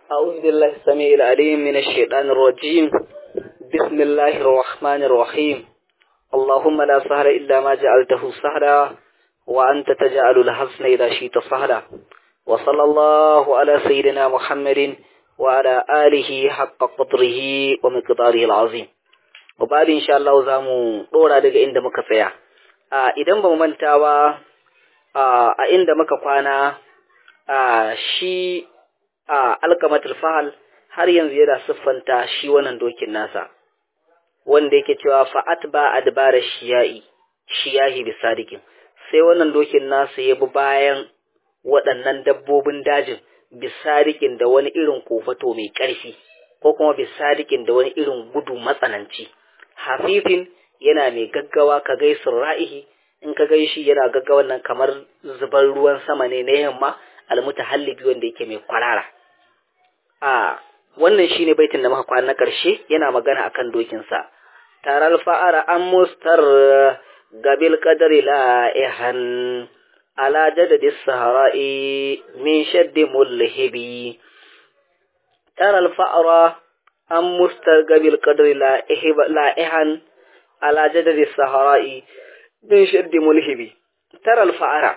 أعوذ بالله السميع العليم من الشيطان الرجيم بسم الله الرحمن الرحيم اللهم لا سهل إلا ما جعلته سهلا وأنت تجعل الحزن إذا شئت سهلا وصلى الله على سيدنا محمد وعلى آله حق قدره ومقداره العظيم وبعد إن شاء الله زامو دورا daga inda muka tsaya a idan ba mu manta ba a inda muka kwana a shi a alkamatul fahal har yanzu yana siffanta shi wannan dokin nasa wanda yake cewa fa'at ba adbara shiya'i shiyahi bisadikin sai wannan dokin nasa ya bi bayan waɗannan dabbobin dajin bisadikin da wani irin kofato mai ƙarfi ko kuma bisadikin da wani irin gudu matsananci hafifin yana mai gaggawa ka gaisun ra'ihi in ka gaishi yana gaggawa nan kamar zubar ruwan sama ne na yamma almutahallibi wanda yake mai kwarara a wannan shine baitin da muka kwana na karshe yana magana akan dokin sa taral fa'ara an mustar gabil qadri la ihan ala jadadi sahara'i min shaddi mulhibi taral fa'ara an mustar gabil qadri la ihba la ihan ala jadadi sahara'i min shaddi mulhibi taral fa'ara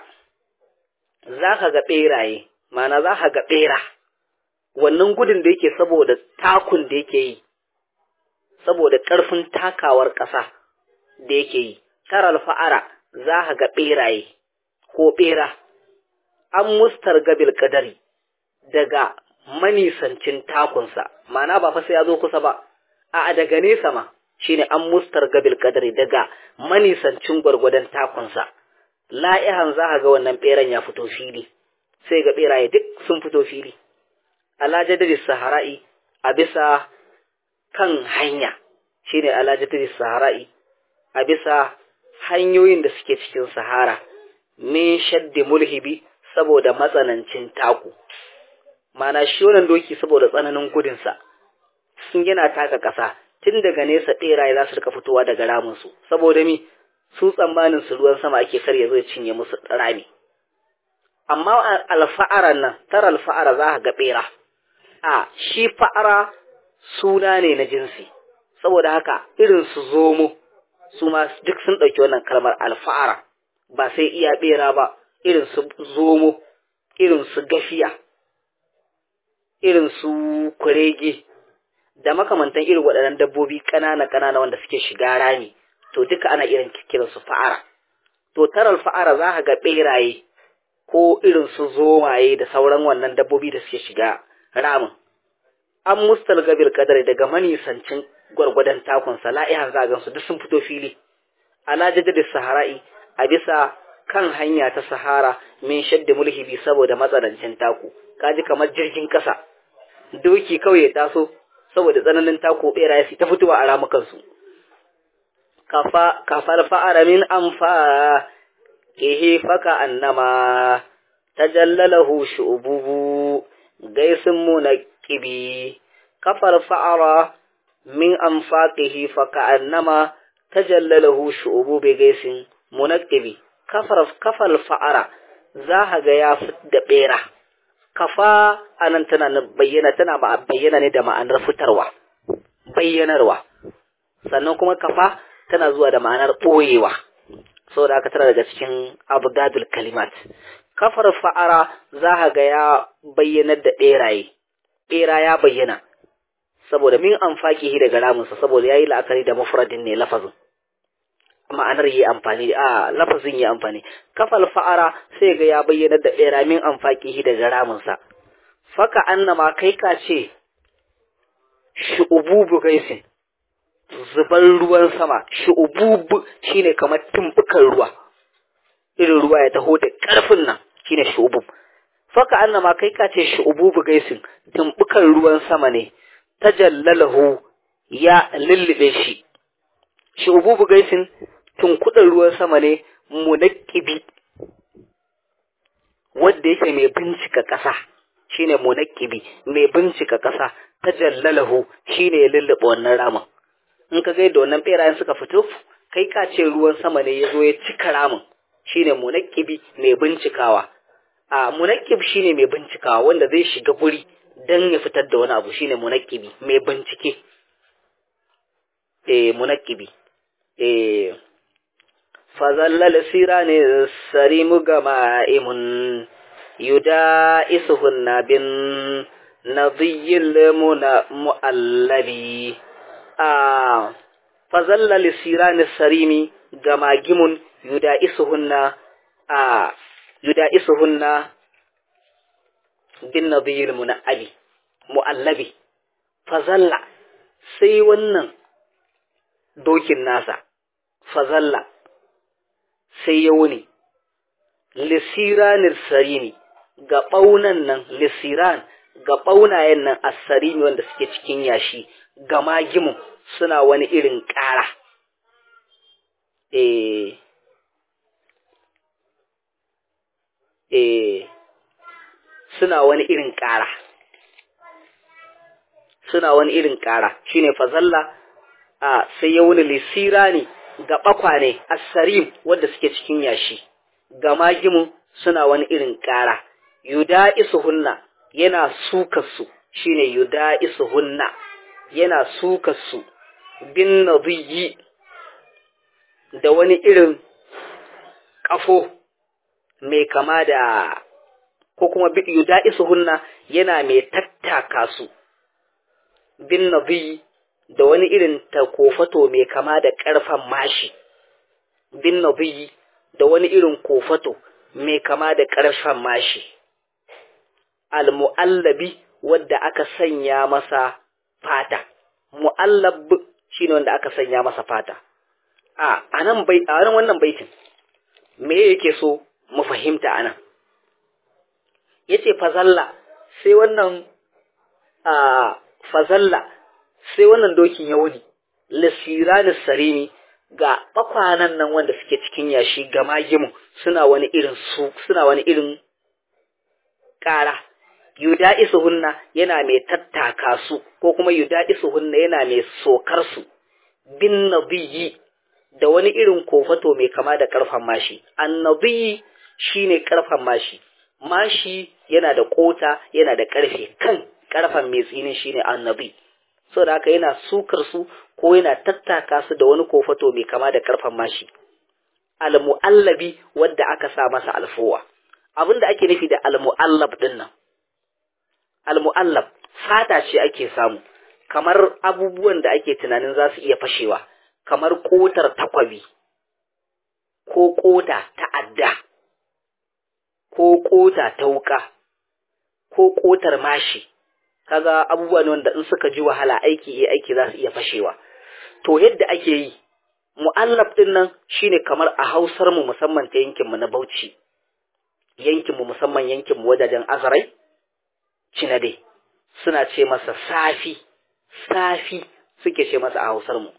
zaka ga beraye mana zaka ga bera wannan gudun da yake saboda takun da yake yi saboda ƙarfin takawar ƙasa da yake yi taral fa'ara za ka ga ɓeraye ko ɓera an mustar gabil kadari daga manisancin takunsa mana ba fa sai ya zo kusa ba a daga nesa ma shine an mustar gabil kadari daga manisancin gwargwadon takunsa la'ihan za ka ga wannan ɓeran ya fito fili sai ga ɓeraye duk sun fito fili ala jadari sahara'i a bisa kan hanya shine ala jadari sahara'i a bisa hanyoyin da suke cikin sahara min shaddi mulhibi saboda matsanancin taku mana shi wannan doki saboda tsananin gudunsa sun yana taka ƙasa tun daga nesa ɓeraye za su rika fitowa daga raminsu saboda mi su tsammanin su ruwan sama ake kar ya zo cinye musu rami amma alfa'aran nan tara alfa'ara za ka ga ɓera a shi fa'ara suna ne na jinsi saboda haka irin su zomo su ma duk sun ɗauki wannan kalmar alfa'ara ba sai iya ɓera ba irin su zomo irin su gafiya irin su kurege da makamantan irin waɗannan dabbobi ƙanana ƙanana wanda suke shiga rami to duka ana irin kiran su fa'ara to taral fa'ara za ka ga ɓeraye ko irin su zomaye da sauran wannan dabbobi da suke shiga ramin an mustal gabil kadar daga manisancin gwargwadon takon sala'ihan za a gansu duk sun fito fili ala jadadis sahara'i a bisa kan hanya ta sahara min shadda mulhibi saboda matsanancin taku kaji kamar jirgin kasa doki kawai ya taso saboda tsananin tako bera ya ta fitowa a ramukansu kafa kafar fa'ara min amfa kehe faka annama tajallalahu shu'ububu gaisin munaqibi kafar fa'ara min anfaqihi fa ka'annama tajallalahu shu'ubu gaisin munaqibi kafar kafal fa'ara za ga ya da bera kafa anan tana bayyana tana ba bayyana ne da ma'anar fitarwa bayyanarwa sannan kuma kafa tana zuwa da ma'anar boyewa saboda haka tana daga cikin abdadul kalimat kafar fa'ara za ka ga ya bayyanar da ɓeraye, ɓera ya bayyana, saboda min an faƙi daga ramunsa saboda ya yi la'akari da mafradin ne lafazin. Ma'anar yi amfani, a lafazin yi amfani. Kafal fa'ara sai ga ya bayyanar da ɓera min an faƙi daga ramunsa. Faka annama kai ka ce, shu'ububu gaisin, zubar ruwan sama, shu'ububu shine kamar tumbukan ruwa. Irin ruwa ya taho da ƙarfin nan. shine shubub faka annama kai ka ce shububu gaisin tumbukan ruwan sama ne tajallalahu ya lullube shi shububu gaisin tunkudan ruwan sama ne munakkibi wanda yake mai bincika ƙasa shine munakkibi mai bincika ƙasa tajallalahu shine ya lullube wannan ramin in ka ga yadda wannan berayen suka fito kai ka ce ruwan sama ne ya zo ya cika ramin shine munakkibi mai bincikawa a munakib shine mai bincikawa wanda zai shiga guri dan ya fitar da wani abu shine munakkibi mai bincike eh munakkibi eh fazallal sirani sarimu gama'imun yuda'isuhunna bin nadiyil mu'allabi a fazallal sirani sarimi gamagimun yuda'isuhunna a yuda'isuhunna bin nadiyil mu'allabi mu'allabi fazalla sai wannan dokin nasa fazalla sai ya wuni lisiranir sarini ga ɓaunan nan lisiran ga ɓaunayen nan assarini wanda suke cikin yashi ga magimu suna wani irin ƙara eh eh suna wani irin ƙara suna wani irin ƙara shine fazalla a sai ya wuni lisirani ga ɓakwane assarim wanda suke cikin yashi ga magimu suna wani irin ƙara yuda hunna yana sukarsu shine yuda hunna yana sukarsu bin nadiyi da wani irin ƙafo mai kama da ko kuma yuda hunna yana mai tattaka su bin nadiyi da wani irin kofato mai kama da ƙarfan mashi bin nadiyi da wani irin kofato mai kama da ƙarfan mashi al-mu'allabi wadda aka sanya masa fata mu'allab shine wanda aka sanya masa fata a anan bai a nan wannan baitin me yake so mu fahimta anan yace fazalla sai wannan a fazalla sai wannan dokin ya wuni lisiranis sarimi ga bakwanan nan wanda suke cikin yashi ga magimu suna wani irin su suna wani irin ƙara hunna yana mai tattaka su ko kuma hunna yana mai sokar su bin nabiyyi da wani irin kofato mai kama da karfan mashi annabi shine karfan mashi mashi yana da kota yana da karfe kan karfan mai tsinin shine annabi saboda haka yana sukar su ko yana tattaka su da wani kofato mai kama da karfan mashi al-mu'allabi wanda aka sa masa alfowa abinda ake nufi da al-mu'allab din nan al-mu'allab fata ce ake samu kamar abubuwan da ake tunanin za su iya fashewa kamar kotar takwabi ko kota ta adda ko kota ta wuka ko kotar mashi kaga abubuwa ne wanda in suka ji wahala aiki yi aiki za su iya fashewa to yadda ake yi mu'allaf din nan shine kamar a hausar mu musamman ta yankin mu na Bauchi yankin mu musamman yankin mu wajajen Azarai Cinade suna ce masa safi safi suke ce masa a hausar mu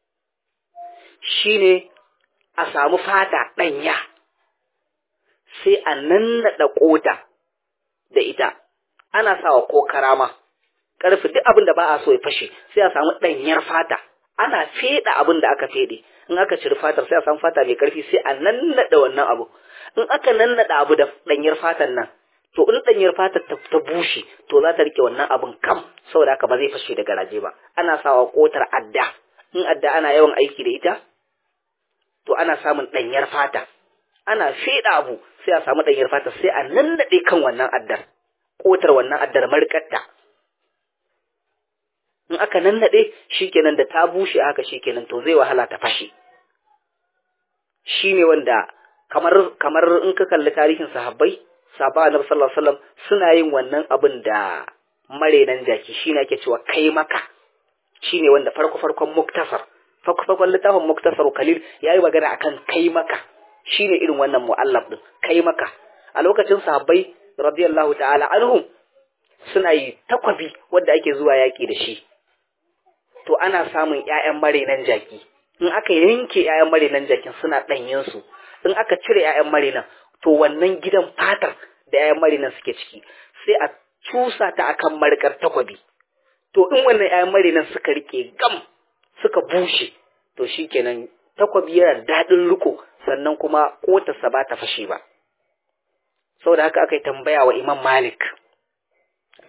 shine a samu fata ɗanya sai a nannaɗa ƙota da ita ana sawa ko karama ƙarfi duk abin da ba a so ya fashe sai a samu ɗanyar fata ana feɗa abin da aka feɗe in aka ciri fatar sai a samu fata mai ƙarfi sai a nannaɗa wannan abu in aka nannaɗa abu da ɗanyar fatan nan to in ɗanyar fatar ta, ta bushe to za ta rike wannan abin kam saboda haka ba zai fashe da garaje ba ana sawa kotar adda in adda ana yawan aiki da ita to ana samun ɗanyar fata ana feɗa abu sai a samu ɗanyar fata sai a nannaɗe kan wannan addar kotar wannan addar markatta in aka nannaɗe shikenan da ta bushe haka shikenan to zai wahala ta fashe shine wanda kamar kamar in ka kalli tarihin sahabbai sahaba annabi sallallahu alaihi wasallam suna yin wannan abin da marenan jaki shine ake cewa kai maka shine wanda farko farkon muktasar farko farkon littafin muktasar kalil yayi magana akan kai maka shine irin wannan mu'allaf din kai maka a lokacin sahabbai radiyallahu ta'ala anhum suna yi takwabi wanda ake zuwa yaki da shi to ana samun ƴaƴan marenan jaki in aka yanke ƴaƴan marenan jakin suna ɗanyen su in aka cire ƴaƴan marenan to wannan gidan fatar da ƴaƴan marenan suke ciki sai a cusa ta akan markar takwabi to in wannan ƴaƴan marenan suka rike gam suka bushe to shikenan takwabi yana daɗin riko sannan kuma kotarsa ba ta fashe ba saboda haka aka yi tambaya wa imam malik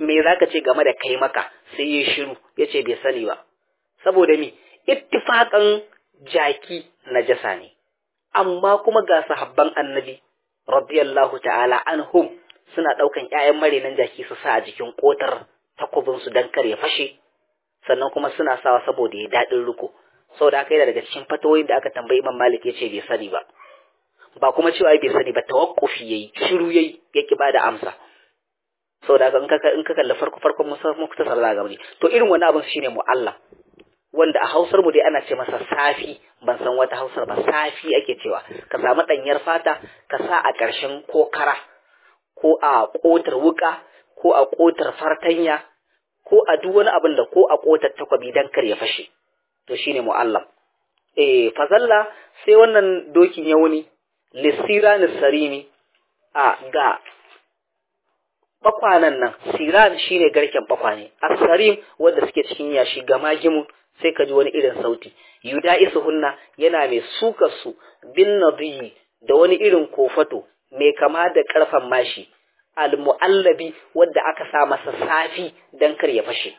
me zaka ce game da kai maka sai ya shiru yace bai sani ba saboda mi ittifaqan jaki najasa ne amma kuma ga sahabban annabi radiyallahu ta'ala anhum suna daukan ƴaƴan marinan jaki su sa a jikin kotar takubin su dan kar ya fashe sannan kuma suna sawa saboda ya dadin riko saboda haka yana daga cikin fatawoyin da aka tambayi Imam Malik yace bai sani ba ba kuma cewa bai sani ba tawakkufi yayi shiru yayi yake bada amsa saboda haka in ka in ka kalli farko farkon muktasar za ga to irin wani abin shine mu'alla wanda a Hausar mu dai ana ce masa safi ban san wata Hausar ba safi ake cewa ka samu danyar fata ka sa a ƙarshen ko kara ko a kotar wuka ko a kotar fartanya ko a duk wani abin da ko a kotar takwabi dan kar ya fashe to shine mu'allam eh fazalla sai wannan dokin ya wuni lisira nisarimi a ga bakwanan nan siran shine garken bakwane asarim wanda suke cikin yashi gama gimu sai ka ji wani irin sauti yuda hunna yana mai sukar su bin nadiyi da wani irin kofato mai kama da karfan mashi almu'allabi wanda aka sa masa safi dan kar ya fashe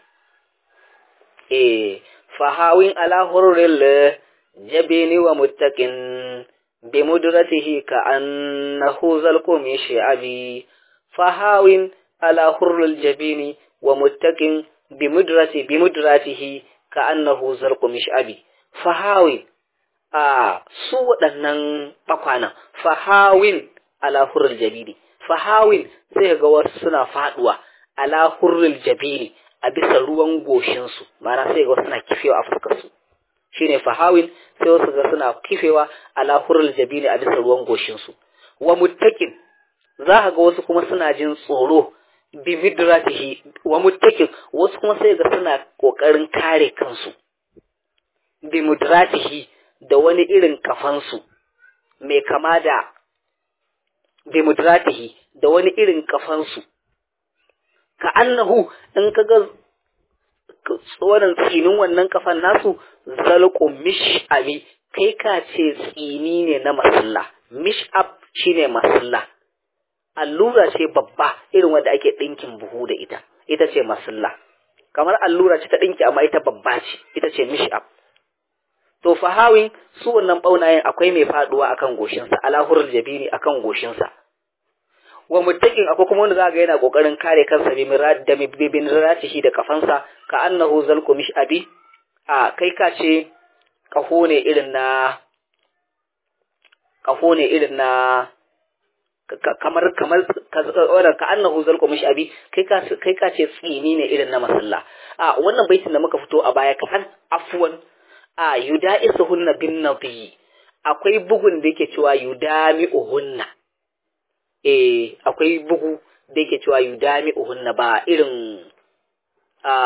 eh fahawin ala hurril jabini wa muttaqin bi mudratihi ka annahu zalqumi shi'abi fahawin ala hurril jabini wa muttaqin bi mudrati bi mudratihi ka annahu zalqu mish'abi fahawin a su waɗannan bakwanan fahawin ala hurril jabini fahawin sai ga wasu suna faduwa ala hurril jabini a bisa ruwan goshin su ma'ana sai ga suna kifewa a fuskar su shine fahawin sai wasu ga suna kifewa ala hurril jabini a bisa ruwan goshin su wa muttaqin za ka ga wasu kuma suna jin tsoro bi midratihi wa muttakin wasu kuma sai ga suna kokarin kare kansu bi mudratihi da wani irin kafansu mai kama da bi mudratihi da wani irin kafansu ka annahu in ka ga tsoron tsinin wannan kafan nasu zalqu mish'abi kai ka ce tsini ne na masalla mish'ab shine masalla allura ce babba irin wanda ake ɗinkin buhu da ita ita ce masulla kamar allura ce ta ɗinki amma ita babba ce ita ce mish'ab to fahawin su wannan ɓaunayen akwai mai faɗuwa akan goshinsa alahurul jabini akan goshinsa wa muttaqin akwai kuma wanda zaka ga yana kokarin kare kansa bi mirad da bin ratihi da kafansa ka annahu zalku mish'abi a kai ka ce kaho ne irin na kaho ne irin na kamar kamar wannan ka annahu zalqu mishabi kai ka kai ka ce tsini ne irin na masalla a wannan baitin da muka fito a baya kaɗan afwan a yuda'isuhunna bin nabi akwai bugun da yake cewa yudami'uhunna eh akwai bugu da yake cewa yudami'uhunna ba irin a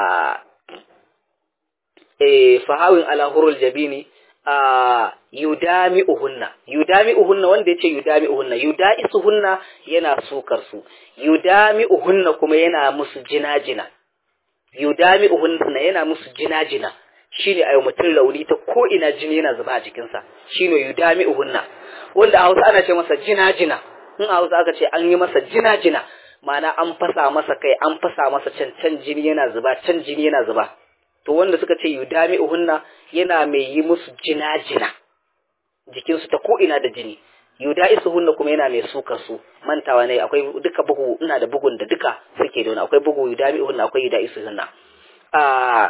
eh fahawin ala hurul jabini a yudami'uhunna yudami'uhunna wanda yace yudami'uhunna yuda'isuhunna yana sukar su yudami'uhunna kuma yana musu jinajina yudami'uhunna yana musu jinajina shine ayo mutum rauni ta ko ina jini yana zuba a jikinsa shine yudami'uhunna wanda a Hausa ana ce masa jinajina in a Hausa aka ce an yi masa jinajina ma'ana an fasa masa kai an fasa masa can can jini yana zuba can jini yana zuba to wanda suka ce yudami'uhunna yana mai yi musu jina-jina jikinsu ta ko'ina da jini yuda'isuhunna kuma yana mai sukar su mantawa ne akwai duka bugu ina da bugun da duka suke da wani akwai bugu yudami'uhunna akwai yuda'isuhunna a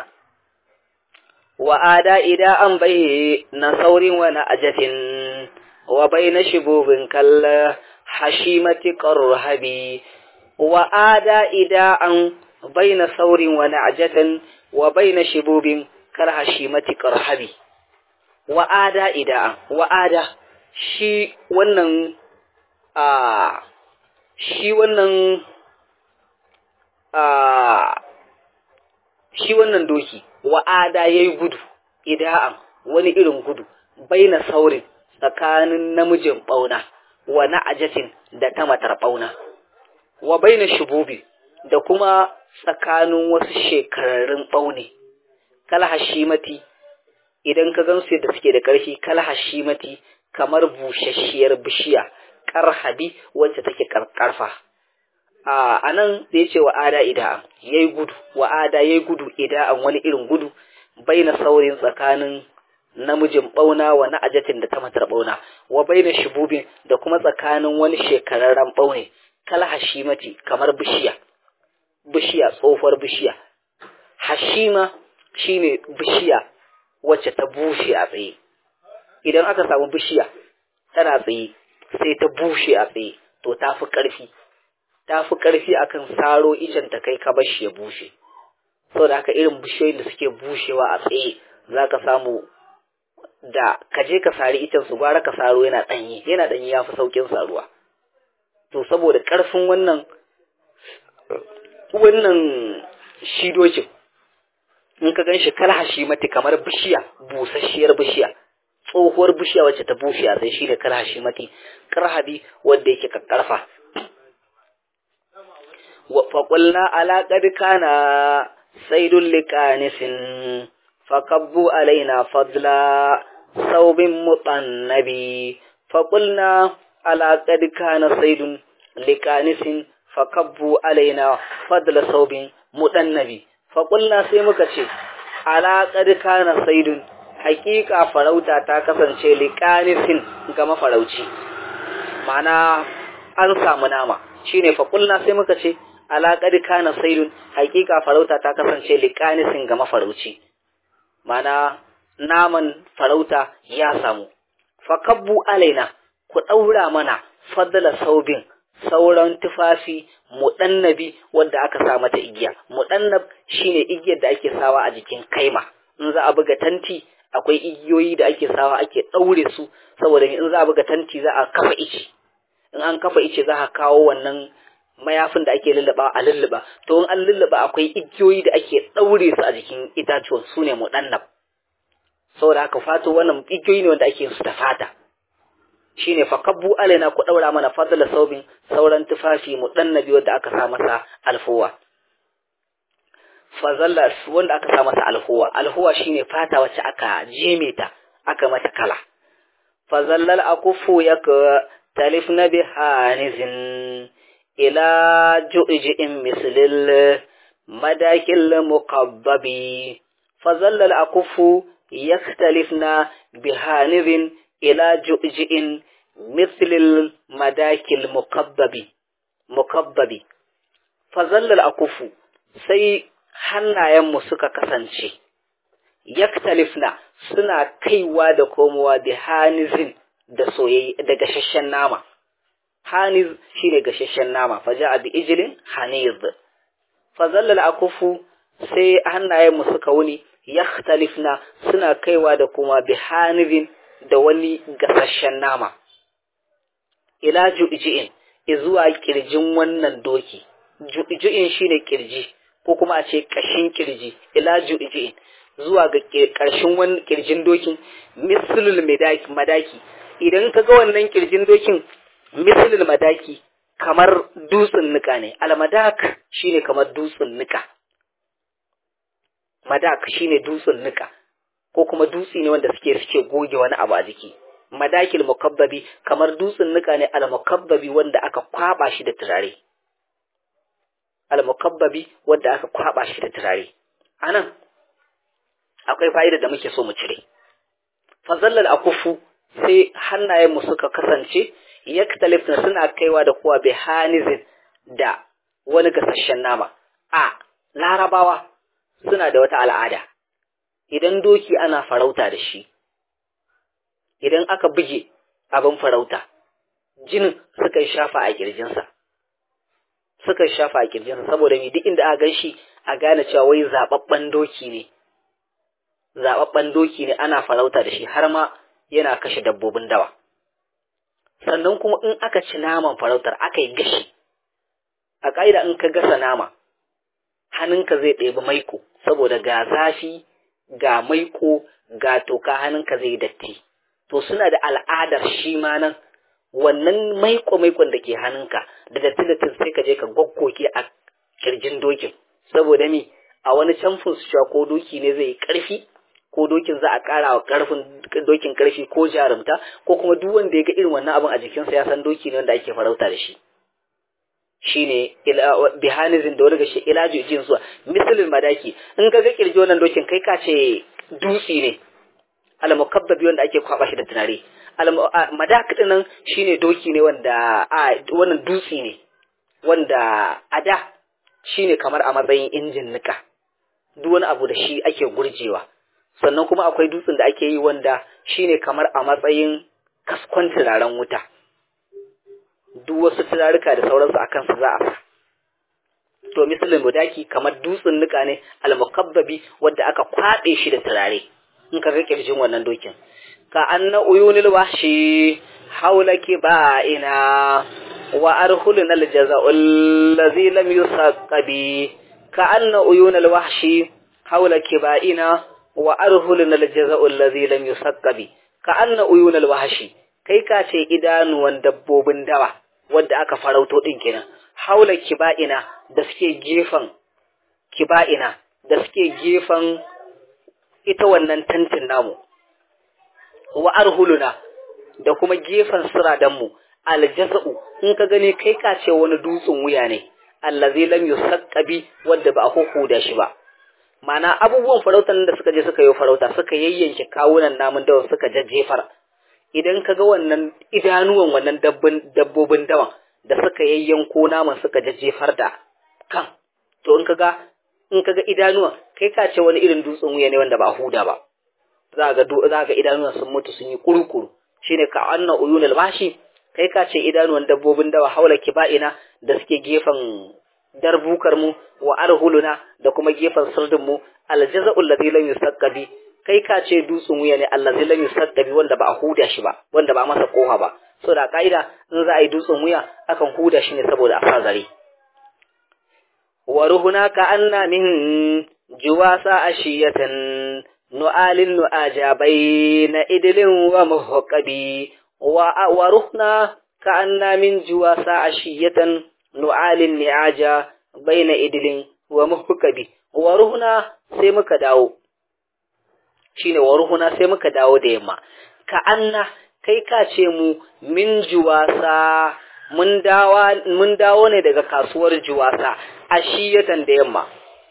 wa ada ida an bai na saurin wa na ajatin wa bai na shibubin kalla hashimati qarhabi wa ada ida an bai na saurin wa na ajatin wa baina shibubin karhashimati qarhabi wa ada ida wa ada shi wannan a shi wannan a shi wannan doki wa ada yayi gudu ida'an wani irin gudu baina saurin tsakanin namijin bauna wa na'ajatin da ta matar bauna wa baina shububi da kuma tsakanin wasu shekararrun ɓaune, kalhashimati idan ka gansu da suke da ƙarfi kalhashimati kamar busasshiyar bishiya, ƙarhabi wacce take ƙarfa. a anan da yace wa ada ida yayi gudu wa ada yayi gudu ida an wani irin gudu baina saurin tsakanin namijin bauna wa na'ajatin da ta matar bauna wa baina shububin da kuma tsakanin wani shekararren baune kala hashimati kamar bishiya bishiya tsohuwar bishiya hashima shine bishiya wacce ta bushe a tsaye idan aka samu bishiya tana tsaye sai ta bushe a tsaye to ta fi ƙarfi ta fi ƙarfi akan saro icen ta kai ka bashi ya bushe saboda haka irin bishiyoyin da suke bushewa a tsaye za ka samu da ka je ka sari icen su gwara ka saro yana ɗanye yana ɗanye ya fi saukin saruwa to saboda ƙarfin wannan wannan shidokin in ka gan shi kalhashi mati kamar bishiya busasshiyar bishiya tsohuwar bishiya wacce ta bushe a sai shi ne kalhashi mati karhabi wanda yake kakkarfa faƙulna ala qad kana saidul liqanisin fakabbu alaina fadla saubin mutannabi faƙulna ala qad kana saidun liqanisin fakabbu alaina fadla saubin mutannabi faƙulna sai muka ce ala qad kana saidun haƙiƙa farauta ta kasance liqanisin ga mafarauci ma'ana an samu nama shine faƙulna sai muka ce ala qad kana saidun haƙiƙa farauta ta kasance liqanisin ga mafarauci ma'ana naman farauta ya samu fakabbu alaina ku ɗaura mana fadla saubin sauran tufafi muɗannabi wanda aka sa mata igiya muɗannab shine igiyar da ake sawa a jikin kaima in za a buga tanti akwai igiyoyi da ake sawa ake ɗaure su saboda in za a buga tanti za a kafa ice in an kafa ice za a kawo wannan mayafin da ake lullaba a lulluba to in an lulluba akwai igiyoyi da ake ɗaure su a jikin itatuwan su ne muɗannab saboda haka fato wannan igiyoyi ne wanda ake su da fata shine fa kabbu alaina ku daura mana fadla saubin sauran tufafi mu dan nabi wanda aka sa masa alfuwa fazalla wanda aka sa masa alhuwa alhuwa shine fata wacce aka jeme ta aka mata kala fazallal akufu yak talifna bi hanizin ila ju'jin mislil madakil muqabbabi fazallal akufu yaktalifna bi hanizin ila ju'ji'in mithlil madakil mukabbabi mukabbabi fazallal akufu sai hannayenmu suka kasance yaktalifna suna kaiwa da komowa da hanizin da soyayya da gashashen nama haniz shine gashashen nama faja'a bi ijlin haniz fazallal akufu sai hannayenmu suka wuni yaktalifna suna kaiwa da kuma bi hanizin da wani gasasshen nama ila ju'ji'in zuwa kirjin wannan doki ju'ji'in shine kirji ko kuma a ce kashin kirji ila ju'ji'in zuwa ga karshen wannan kirjin dokin mislul madaki madaki idan ka ga wannan kirjin dokin mislul madaki kamar dutsen nika ne almadak shine kamar dutsen nika madak shine dutsen nika ko kuma dutse ne wanda suke suke goge wani abu a jiki madakil mukabbabi kamar dutsen nika ne al mukabbabi wanda aka kwaba shi da turare al mukabbabi wanda aka kwaba shi da turare anan akwai fa'ida da muke so mu cire fazallal akufu sai hannayen mu suka kasance yaktalifna suna kaiwa da kuwa bi hanizin da wani gasasshen nama a larabawa suna da wata al'ada idan doki ana farauta da shi, idan aka buge abin farauta, jinin sukan shafa a ƙirjinsa, sukan shafa a ƙirjinsa saboda mai duk inda a gan shi a gane cewa wai zaɓaɓɓen doki ne, zaɓaɓɓen doki ne ana farauta da shi har ma yana kashe dabbobin dawa. Sannan kuma in aka ci naman farautar aka yi gashi, a ƙa'ida in ka gasa nama, hannunka zai ɗebi maiko saboda ga zafi ga maiko ga toka hannunka zai datti to suna da al'adar shi ma nan wannan maiko maikon da ke hannunka da datti dattin sai ka je ka goggoke a kirjin dokin saboda mi a wani camfin su cewa ko doki ne zai yi karfi ko dokin za a ƙara wa ƙarfin dokin ƙarfi ko jarumta ko kuma duk wanda ya ga irin wannan abin a jikinsa ya san doki ne wanda ake farauta da shi shine bihanizin da wani gashi ilaju jin zuwa misalin madaki in ka ga kirji wannan dokin kai ka ce dutsi ne al-mukabbabi wanda ake kwaba shi da tunare madak nan shine doki ne wanda a wannan dutsi ne wanda a da shine kamar a matsayin injin nika duk wani abu da shi ake gurjewa sannan kuma akwai dutsen da ake yi wanda shine kamar a matsayin kaskon turaren wuta duk wasu turaruka da sauransu a kansu za a sa to misalin mudaki kamar dutsen nika ne almukabbabi wanda aka kwaɗe shi da turare in ka ga kirjin wannan dokin ka anna uyunil wahshi haula kiba'ina wa arhulna aljaza'ul ladhi lam yusaqabi ka anna uyunil wahshi haula kiba'ina wa arhulna aljaza'ul ladhi lam yusaqabi ka anna uyunil wahshi kai ka ce idanuwan dabbobin dawa wadda aka farauto din kenan haula kiba'ina da suke gefan kiba'ina da suke gefan ita wannan tantin namu wa arhuluna da kuma gefen siradanmu aljaza'u in ka gani kai ka ce wani dutsen wuya ne allazi lam yusaqqabi wanda ba a huhuda shi ba mana abubuwan farautan da suka je suka yi farauta suka yayyanke kawunan namun dawa suka jajjefar idan ka ga wannan idanuwan wannan dabbobin dawan da suka yayyanko naman suka jajjefar da kan to in ka ga in ka ga idanuwan kai ka ce wani irin dutsen wuya ne wanda ba a huda ba za ga za ga idanuwan sun mutu sun yi kurukuru shine ka anna uyunul bashi kai ka ce idanuwan dabbobin dawa haula kiba'ina da suke gefen darbukar mu wa arhuluna da kuma gefen sirdin mu aljaza'ul ladhi lam yusaqqabi kai ka ce dutsen wuya ne allazi lam yusaqqabi wanda ba a huda shi ba wanda ba masa koha ba so da kaida in za a yi dutsen wuya akan huda shi ne saboda a sa zare wa ruhuna ka anna min juwasa ashiyatan nu'alin nu'aja bayna idlin wa muhaqqabi wa wa ruhna ka anna min juwasa ashiyatan nu'alin ni'aja baina idlin wa muhaqqabi wa ruhna sai muka dawo shine wa ruhuna sai muka dawo da yamma ka anna kai ka ce mu min juwasa mun dawa mun dawo ne daga kasuwar juwasa ashiyatan da yamma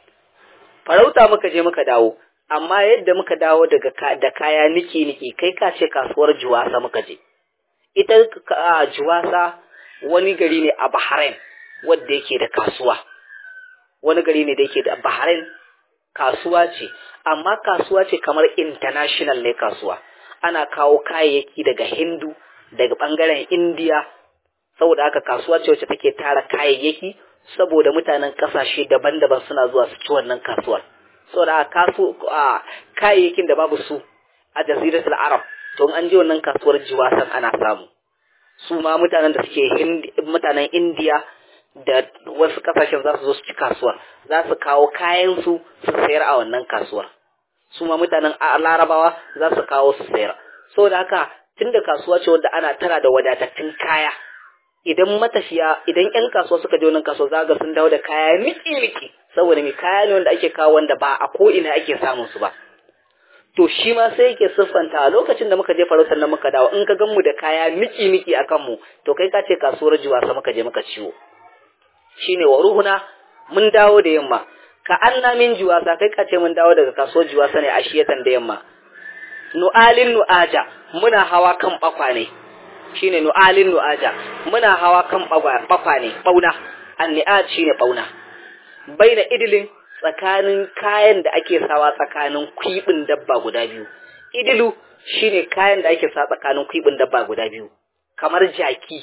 farauta muka je muka dawo amma yadda muka dawo daga da kaya niki niki kai ka ce kasuwar juwasa muka je ita juwasa wani gari ne a Bahrain wanda yake da kasuwa wani gari ne da yake da Bahrain kasuwa ce amma kasuwa ce kamar international ne kasuwa ana kawo kayayyaki daga Hindu daga bangaren India saboda haka kasuwa ce wacce take tara kayayyaki saboda mutanen kasashe daban-daban suna zuwa su ci wannan kasuwar saboda kasu kayayyakin da babu su a jaziratul arab to an je wannan kasuwar jiwasan ana samu su ma mutanen da suke mutanen India da wasu kasashen za su zo su ci kasuwar za su kawo kayan su su sayar a wannan kasuwar su ma mutanen larabawa za su kawo su sayar saboda haka tunda kasuwa ce wanda ana tana da wadatattun kaya idan matafiya idan yan kasuwa suka je wannan kasuwa za ga sun dawo da kaya miki-miki saboda mai kaya ne wanda ake kawo wanda ba a ko ina ake samun su ba to shi ma sai yake siffanta a lokacin da muka je farautar nan muka dawo in ka gan mu da kaya miki-miki a kanmu to kai ka ce kasuwar juwasa muka je muka ciwo shine wa ruhuna mun dawo da yamma ka anna min juwasa kai ka ce mun dawo daga kasuwar juwasa ne a shiyatan da yamma nu'alin nu'aja muna hawa kan bakwa ne shine nu'alin nu'aja muna hawa kan bakwa ne bauna an ni'aj shine bauna baina idilin tsakanin kayan da ake sawa tsakanin kwibin dabba guda biyu idilu shine kayan da ake sa tsakanin kwibin dabba guda biyu kamar jaki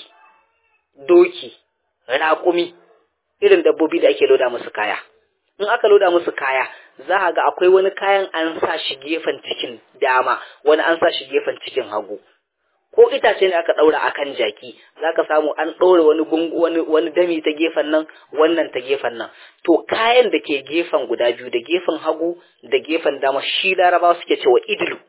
doki raƙumi irin dabbobi da ake loda musu kaya in aka loda musu kaya za a ga akwai wani kayan an sa shi gefen cikin dama wani an sa shi gefen cikin hagu ko itace ne aka ɗaura a kan jaki za ka samu an ɗaura wani gungu wani, wani dami ta gefen nan wannan ta gefen nan to kayan da ke gefen guda biyu da gefen hagu da gefen dama shi larabawa suke cewa idilu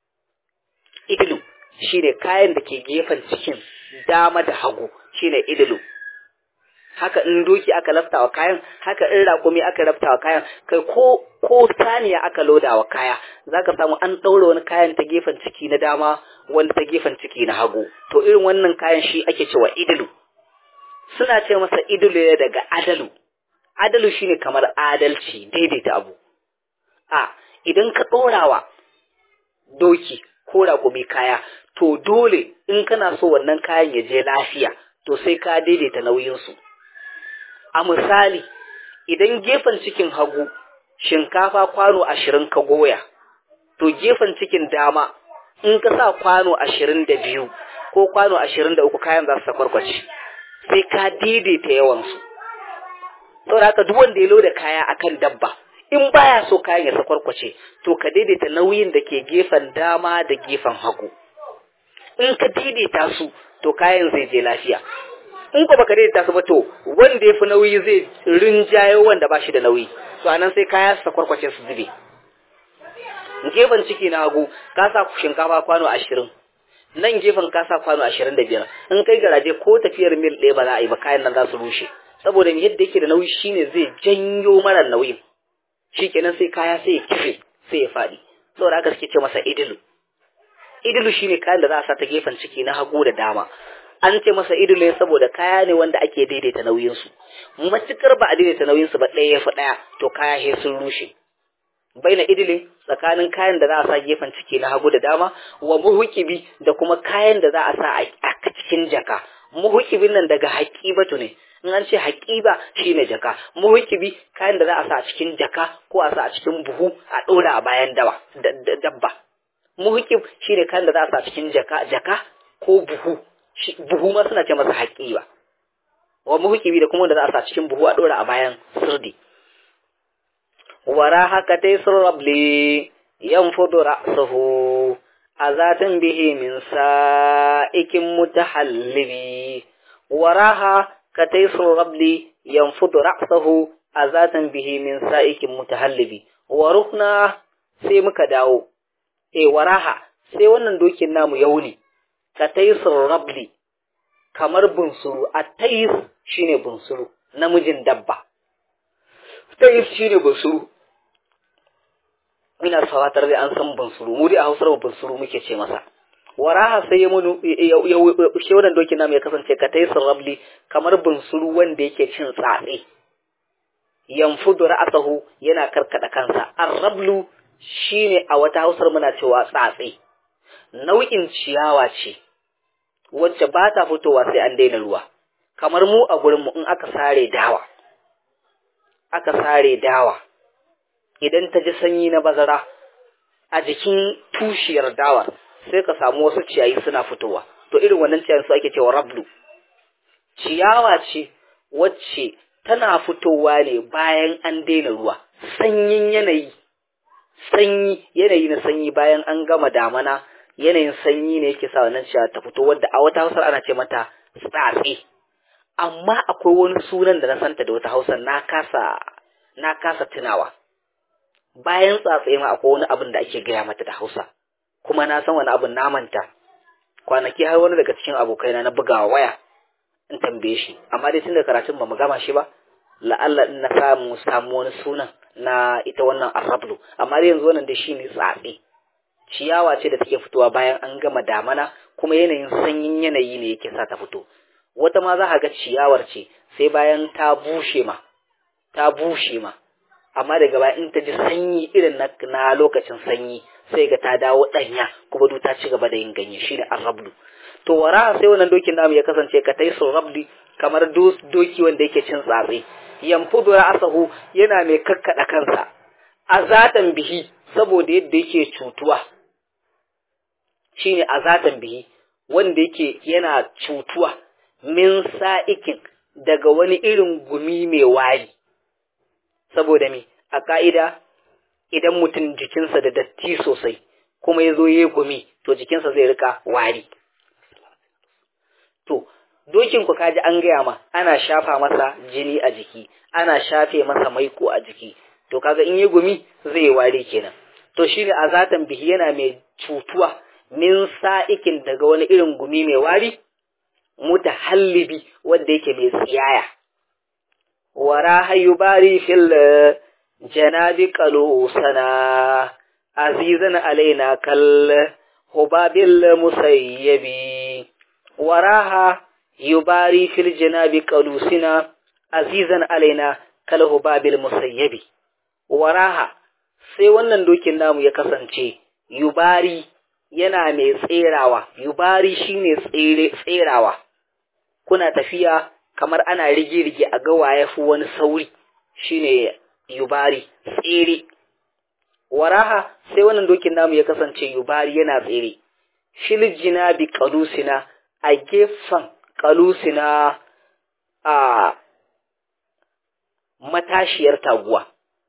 idilu shine kayan da ke gefen cikin dama da hagu shine idilu haka in doki aka lafta wa kayan haka in raƙumi aka lafta wa kayan kai ko ko saniya aka loda wa kaya zaka samu an ɗaura wani kayan ta gefen ciki na dama wani ta gefen ciki na hagu to irin wannan kayan shi ake cewa idilu suna ce masa idulu ne daga adalu adalu shine kamar adalci daidaita abu a idan ka ɗorawa doki ko raƙumi kaya to dole in kana so wannan kayan ya je lafiya to sai ka daidaita nauyinsu a misali idan gefen cikin hagu shinkafa kwano ashirin ka goya to gefen cikin dama in ka sa kwano ashirin da biyu ko kwano ashirin da uku kayan za su sakwarkwace sai ka daidaita yawansu saboda haka duk wanda ya loda kaya akan dabba in baya so kayan ya sakwarkwace to ka daidaita nauyin da ke gefen dama da gefen hagu in ka daidaita su to kayan zai je lafiya in ko baka daidaita su ba to wanda ya fi nauyi zai rinjayo wanda ba shi da nauyi to anan sai kaya su sakwarkwace su zube gefen ciki na hagu ka sa shinkafa kwano ashirin nan gefen ka sa kwano ashirin da biyar in kai garaje ko tafiyar mil ɗaya ba za a yi ba kayan nan za su rushe saboda yadda yake da nauyi shine zai janyo mara nauyin shikenan sai kaya sai ya kife sai ya faɗi saboda haka suke ce masa idilu idilu shine kayan da za a sa ta gefen ciki na hagu da dama an ce masa idilu ne saboda kaya ne wanda ake daidaita nauyinsu matukar ba a daidaita nauyinsu ba ɗaya ya fi ɗaya to kaya he sun rushe baina idilin tsakanin kayan da za a sa gefen ciki na hagu da dama wa muhukibi da kuma kayan da za a sa a cikin jaka muhukibin nan daga haƙibatu ne in an ce haƙiba shine jaka muhukibi kayan da za a sa a cikin jaka ko a sa a cikin buhu a ɗora a bayan dawa dabba muhukib shine kayan da za a sa a cikin jaka jaka ko buhu buhu ma suna ce masa haƙiba wa muhukibi da kuma da za a sa cikin buhu a ɗora a bayan sirdi وراها كتيس الربل ينفض رأسه أذات به من سائك متحلب وراها كتيس الربل ينفض رأسه أذات به من سائك متحلب وركنا sai muka dawo eh waraha sai wannan dokin namu yauni kataisur rabli kamar bunsuru attais shine bunsuru namijin dabba tais shine bunsuru ina sawatar da an san bansuru mu dai a hausar bansuru muke ce masa waraha sai ya munu shi wannan dokin namu ya kasance ka tayi rabli kamar bansuru wanda yake cin tsatse yanfudu ra'sahu yana karkada kansa arrablu shine a wata hausar muna cewa tsatse nau'in ciyawa ce wacce ba ta fitowa sai an daina ruwa kamar mu a gurin mu in aka sare dawa aka sare dawa idan ta ji sanyi na bazara a jikin tushiyar dawar sai ka samu wasu ciyayi suna fitowa to irin wannan ciyayin su ake cewa rablu ciyawa ce wacce tana fitowa ne bayan an daina ruwa sanyin yanayi sanyi yanayi na sanyi bayan an gama damana yanayin sanyi ne yake sa wannan ciyawa ta fito wadda a wata hausar ana ce mata tsatse amma akwai wani sunan da na santa da wata hausar na kasa na kasa tunawa bayan tsatsaye ma akwai wani abin da ake gaya mata da Hausa kuma na san wani abin na manta kwanaki har wani daga cikin abokaina na bugawa waya in tambaye shi amma dai tunda karatun ba mu gama shi ba la'alla in na samu samu wani sunan na ita wannan arablu amma dai yanzu wannan dai shine tsatse ciyawa ce da take fitowa bayan an gama damana kuma yanayin sanyin yanayi ne yake sa ta fito wata ma za ka ga ciyawar ce sai bayan ta bushe ma ta bushe ma amma daga baya in ta ji sanyi irin na, na lokacin sanyi sai ga ta dawo ɗanya kuma duk ta ci gaba da yin ganye shine arrablu to wara sai wannan dokin namu ya kasance ka tai rabli kamar doki wanda yake cin tsatse yanfudu ra'sahu yana mai kakkada kansa azatan bihi saboda yadda yake cutuwa shine azatan bihi wanda yake yana cutuwa min sa'ikin daga wani irin gumi mai wari saboda me a ka'ida idan mutum jikinsa da datti sosai kuma ya zo ya gumi to jikinsa zai rika wari to dokin ku kaji an gaya ma ana shafa masa jini a jiki ana shafe masa maiko a jiki to kaga in ya gumi zai yi wari kenan to shine azatan bihi yana mai cutuwa min sa'ikin daga wani irin gumi mai wari mutahallibi wanda yake mai tsiyaya wara bari fil janabi qalusana azizan alaina kal hubabil musayyabi waraha yubari fil janabi qalusina azizan alaina kalahu babil musayyabi waraha sai wannan dokin namu ya kasance yubari yana mai tserawa yubari shine tsere tserawa kuna tafiya kamar ana rige-rige a ga waye fi wani sauri shine yubari tsere waraha sai wannan dokin namu ya kasance yubari yana tsere shiljina bi qalusina a gefen qalusina a matashiyar taguwa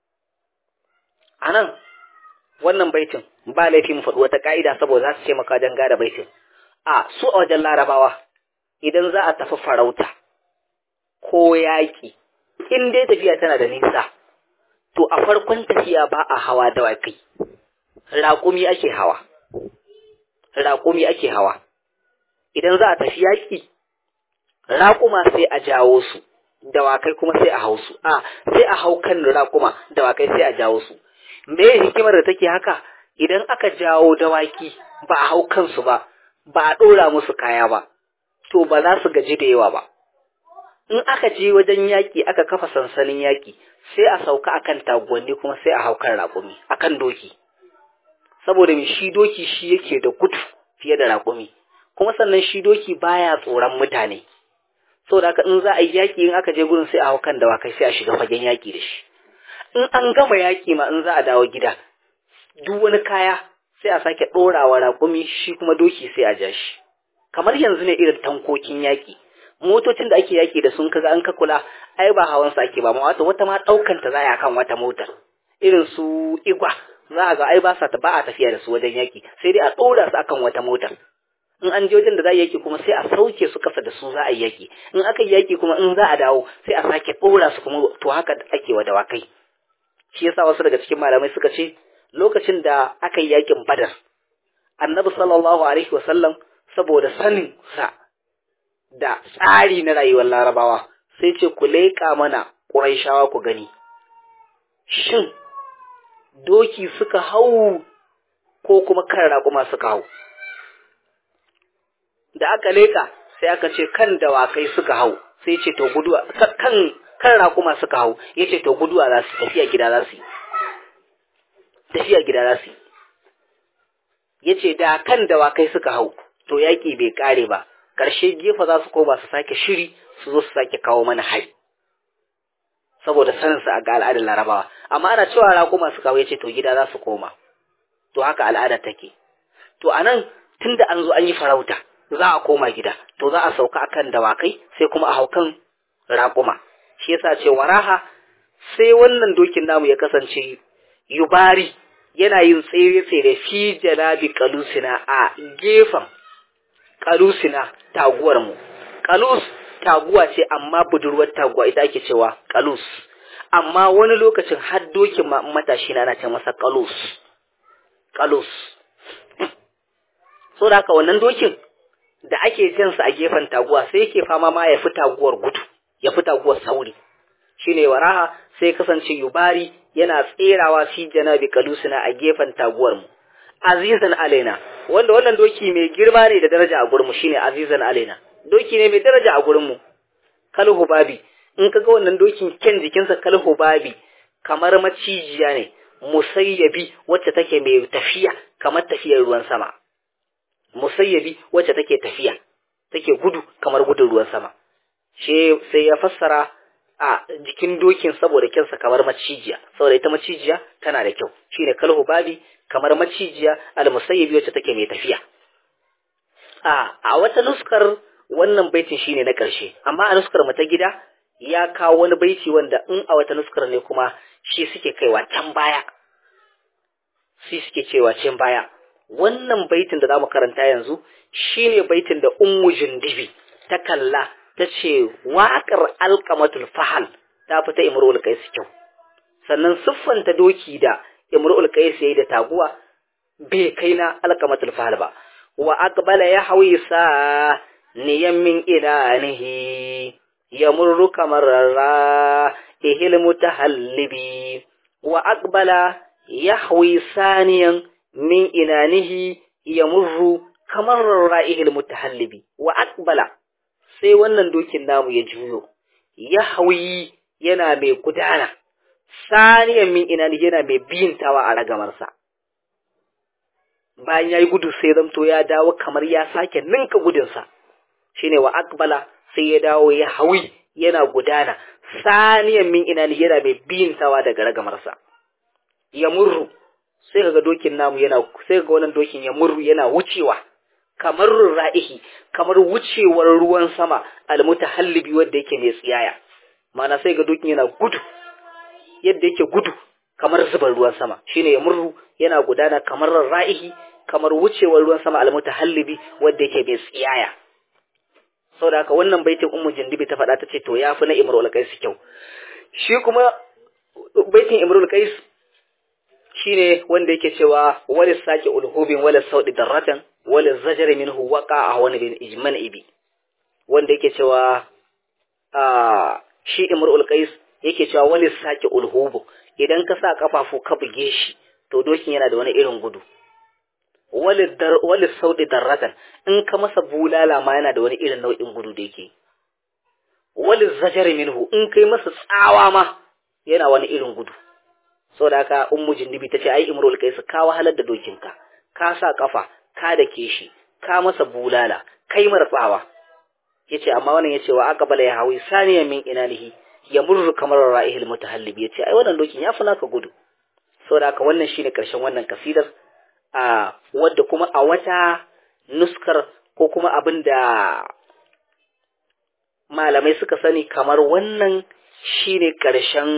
anan wannan baitin ba laifi mu faɗi wata ka'ida saboda za su ce maka wajen gada baitin a su a wajen larabawa idan za a tafi farauta ko yaƙi in dai tafiya tana da nisa to a farkon tafiya ba a hawa dawakai raƙumi ake hawa raƙumi ake hawa idan za a tafi yaƙi raƙuma sai a jawo su dawakai kuma sai a hau su a sai a hau kan raƙuma dawakai sai a jawo su me hikimar da take haka idan aka jawo dawaki ba a hau kansu ba ba a ɗora musu kaya ba to ba za su gaji da yawa ba in aka je wajen yaƙi aka kafa sansanin yaƙi sai a sauka akan taguwanni kuma sai a hau kan raƙumi akan doki saboda me shi doki shi yake da gudu fiye da raƙumi kuma sannan shi doki baya tsoron mutane saboda haka in za a yi yaƙi in aka je gurin sai a hau kan dawakai sai a shiga fagen yaƙi da shi in an gama yaƙi ma in za a dawo gida duk wani kaya sai a sake ɗorawa raƙumi shi kuma doki sai a ja shi kamar yanzu ne irin tankokin yaƙi motocin da ake yaƙi da sun kaga an ka kula ai ba hawan sa ake ba ma wata wata ma ɗaukan ta za a kan wata motar irin su igwa za a ga ai ba sa ta ba a tafiya da su wajen yaƙi sai dai a ɗora su akan wata motar in an je wajen da za a yi yaƙi kuma sai a sauke su kasa da su za a yi yaƙi in aka yi yaƙi kuma in za a dawo sai a sake ɗora su kuma to haka ake wa dawakai shi yasa wasu daga cikin malamai suka ce lokacin da aka yi yakin badar annabi sallallahu alaihi wasallam saboda sanin sa da tsari na rayuwar larabawa sai ce ku leƙa mana ƙuraishawa ku gani shin doki suka hau ko kuma kan raƙuma suka hau da aka leƙa sai aka ce kan dawakai suka hau sai ce to guduwa kan kan raƙuma suka hau ya ce to guduwa za su tafiya gida za su yi tafiya gida za su yi ya ce da kan dawakai suka hau to yaƙi bai ƙare ba ƙarshe gefa za su koma su sake shiri su zo su sake kawo mana hari saboda sanin su a ga al'adar larabawa amma ana cewa raƙuma suka hau ya ce to gida za su koma to haka al'ada take to anan tunda an zo an yi farauta za a koma gida to za a sauka akan dawakai sai kuma a hau kan raƙuma shi yasa ce waraha sai wannan dokin namu ya kasance yubari yana yin tsere-tsere fi janabi kalusina a gefen kalusina taguwar mu kalus taguwa ce amma budurwar taguwa ita ake cewa kalus amma wani lokacin har dokin matashi na ana ce masa kalus kalus so da haka wannan dokin da ake jansa a gefen taguwa sai yake fama ma ya fi taguwar gudu ya fi taguwar sauri shine waraha sai kasance yubari yana tserawa fi janabi kalusina a gefen taguwar mu azizan alaina wanda wannan doki mai girma ne da daraja a gurin mu shine azizan alaina doki ne mai daraja a gurin mu kalhu babi in kaga wannan dokin ken jikinsa kalhu babi kamar macijiya ne musayyabi wacce take mai tafiya kamar tafiyar ruwan sama musayyabi wacce take tafiya take gudu kamar gudun ruwan sama she sai ya fassara a jikin dokin saboda kyansa kamar macijiya saboda ita macijiya tana da kyau shine kalhu babi kamar macijiya almusayyibi wacce take mai tafiya a a wata nuskar wannan baitin shine na ƙarshe amma a nuskar mu ta gida ya kawo wani baiti wanda in a wata nuskar ne kuma shi suke kaiwa can baya shi suke cewa can baya wannan baitin da zamu karanta yanzu shine baitin da ummu jindibi ta kalla ta ce waƙar alƙamatul fahal ta fita imrul qais kyau sannan siffanta doki da imrul qais yayi da taguwa bai kai na alƙamatul fahal ba wa aqbala ya hawisa niyan min ilanihi yamurru kamar ra ihil mutahallibi wa aqbala yahwi saniyan min inanihi yamurru kamar ra'ihil mutahallibi wa aqbala sai wannan dokin namu ya juyo ya hauyi yana mai gudana saniyan min ina yana mai biyintawa a ragamarsa bayan ya yi gudu sai zamto ya dawo kamar ya sake ninka gudunsa shine wa akbala sai ya dawo ya hawi yana gudana saniyan min ina yana mai biyintawa daga ragamarsa ya murru sai kaga dokin namu yana sai kaga wannan dokin ya murru yana wucewa kamar ra'ihi kamar wucewar ruwan sama almutahallibi wanda yake mai tsiyaya mana sai ga dokin yana gudu yadda yake gudu kamar zubar ruwan sama shine ya murru yana gudana kamar ra'ihi kamar wucewar ruwan sama almutahallibi wanda yake mai tsiyaya saboda haka wannan baitin ummu jindibi ta faɗa ta ce to yafi na imrul qais kyau shi kuma baitin imrul qais shine wanda yake cewa wala saki ulhubin wala saudi darratan wala zajari minhu waqa a wani bin ijman ibi wanda yake cewa a shi imrul qais yake cewa wala saki ulhubu idan ka sa kafafu ka buge shi to dokin yana da wani irin gudu wala dar wala saudi darratan in ka masa bulala ma yana da wani irin nau'in gudu da yake wala zajari minhu in kai masa tsawa ma yana wani irin gudu saboda haka ummu jindibi tace ai imrul qais ka wahalar da dokinka ka sa kafa ka da shi ka masa bulala kai marfawa yace amma wannan yace wa aqbala ya hawi saniyan min inalihi ya murru kamar ra'ihil mutahallib yace ai wannan dokin ya naka gudu saboda haka wannan shine karshen wannan kasidar a wadda kuma a wata nuskar ko kuma abinda malamai suka sani kamar wannan shine karshen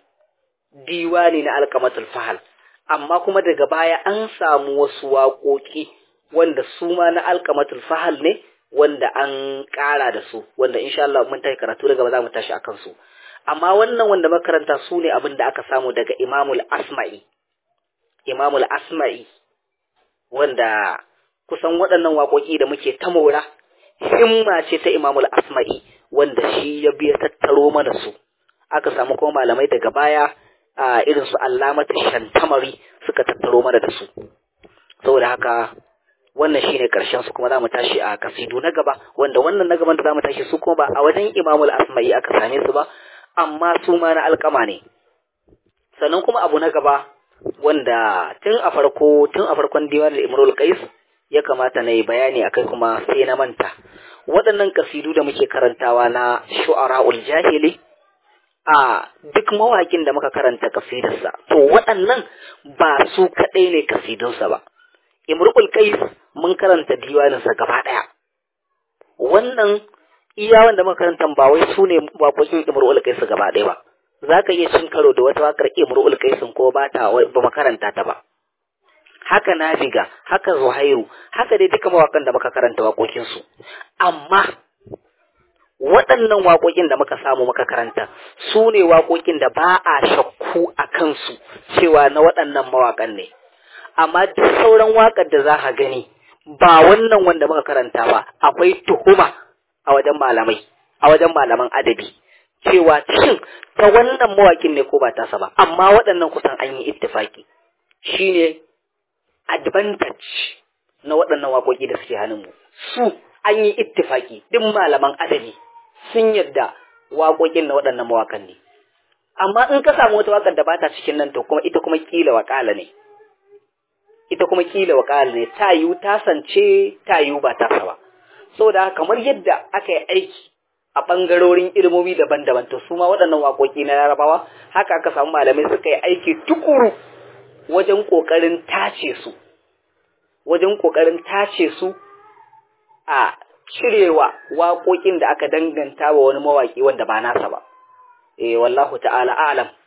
diwani na alkamatul fahal amma kuma daga baya an samu wasu waƙoƙi wanda su ma na alkamatul fahal ne wanda an ƙara da su wanda insha Allah mun tafi karatu daga za mu tashi akan su amma wannan wanda makaranta su ne abin da aka samu daga Imamul Asma'i Imamul Asma'i wanda kusan waɗannan waƙoƙi da muke ta mora himma ce ta Imamul Asma'i wanda shi ya biya tattaro mana su aka samu kuma malamai daga baya a irin su Allamatu Shantamari suka tattaro mana da su saboda haka wannan shine karshen su kuma zamu tashi a kasidu na gaba wanda wannan na gaban da zamu tashi su kuma ba a wajen Imamul Asma'i aka same su ba amma su ma na alƙama ne sannan kuma abu na gaba wanda tun a farko tun a farkon diwanin Imrul Qais ya kamata na yi bayani akai kuma sai na manta waɗannan kasidu da muke karantawa na shu'ara'ul jahili a duk mawakin da muka karanta kasidarsa to waɗannan ba su kaɗai ne kasidunsa ba imrul qais mun karanta diwaninsa gaba ɗaya wannan iya wanda muka karanta ba wai su ne waƙoƙin imrul qais gaba ɗaya ba za ka iya cin karo da wata waƙar imrul qais ko ba ta ba makaranta ta ba haka nafiga haka zuhairu haka dai duka mawakan da muka karanta waƙoƙinsu amma waɗannan waƙoƙin da muka samu muka karanta su ne waƙoƙin da ba a shakku a kansu cewa na waɗannan mawaƙan ne amma duk sauran waƙar da za ka gani ba wannan wanda muka karanta ba akwai tuhuma a wajen malamai a wajen malaman adabi cewa shin ta wannan mawaƙin ne ko ba tasa ba amma waɗannan kusan an yi ittifaki shine advantage na waɗannan waƙoƙi da suke hannunmu su an yi ittifaki duk malaman adabi sun yadda waƙoƙin na waɗannan mawaƙan ne amma in ka samu wata waƙar da bata cikin nan to kuma ita kuma kila waƙala ne ita kuma kila waƙala ne ta yiwu ta sance ta yiwu ba ta ba saboda kamar yadda aka yi aiki a ɓangarorin ilimomi daban-daban to su ma waɗannan waƙoƙi na larabawa haka aka samu malamai suka yi aiki tukuru wajen ƙoƙarin tace su wajen ƙoƙarin tace su a cirewa waƙoƙin da aka danganta wa wani mawaƙi wanda ba nasa ba. Eh wallahu ta'ala alam.